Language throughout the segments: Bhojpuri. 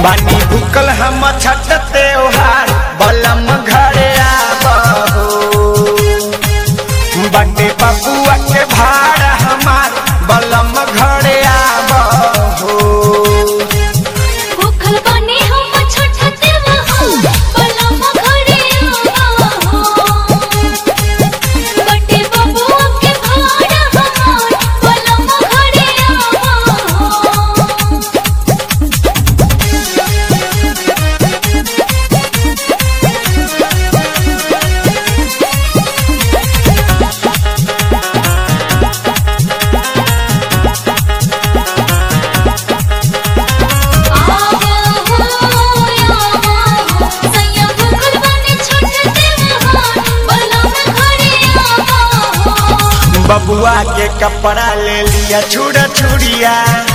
बानी भूकल हम छठ त्योहार बलम घरे आबहो बटे बबुआ के भाड़ हमार बलम घरे आबहो भूखल बने हम छठ त्योहार बलम घरे आवा हो बटे बबुआ के भाड़ हमार बलम घरे आवा हो बबुआ के कपड़ा ले लिया छुड़ा छुड़िया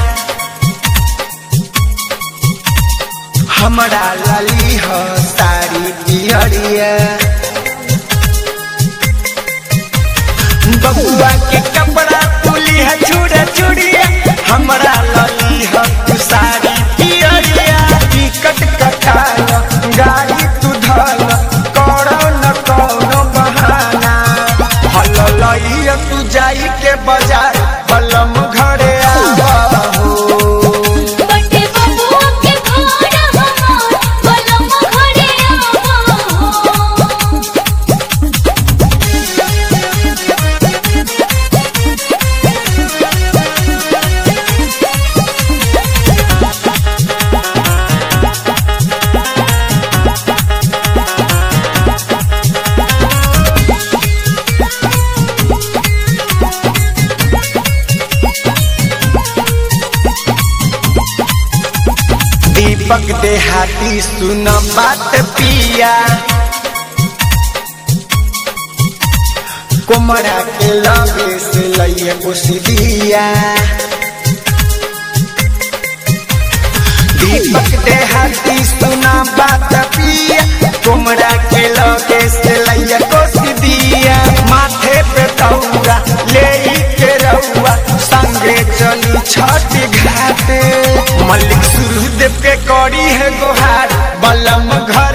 हमरा लाली हो साड़ी पियरिया बबुआ के कपड़ा तुली है छुड़ा छुड़िया हमरा लाली हो तू साड़ी पियरिया टिकट कटाल गाड़ी तू धल करो न कौनो बहाना हल लइया तू जाई के बाजार बलम घरे आबहो बटे बबुआ के भाड़ हमार बलम घरे आवा हो दीपक देहाती सुन बात पिया कुमरा के लगे से लइए कुशिदिया दीपक देहाती सुन बात पिया कुमरा के लगे से लइए कुशिदिया माथे पे तौरा ले के रउआ संगे चली छठ घाटे मलिक सूर्यदेव के करी है गोहार बलम घर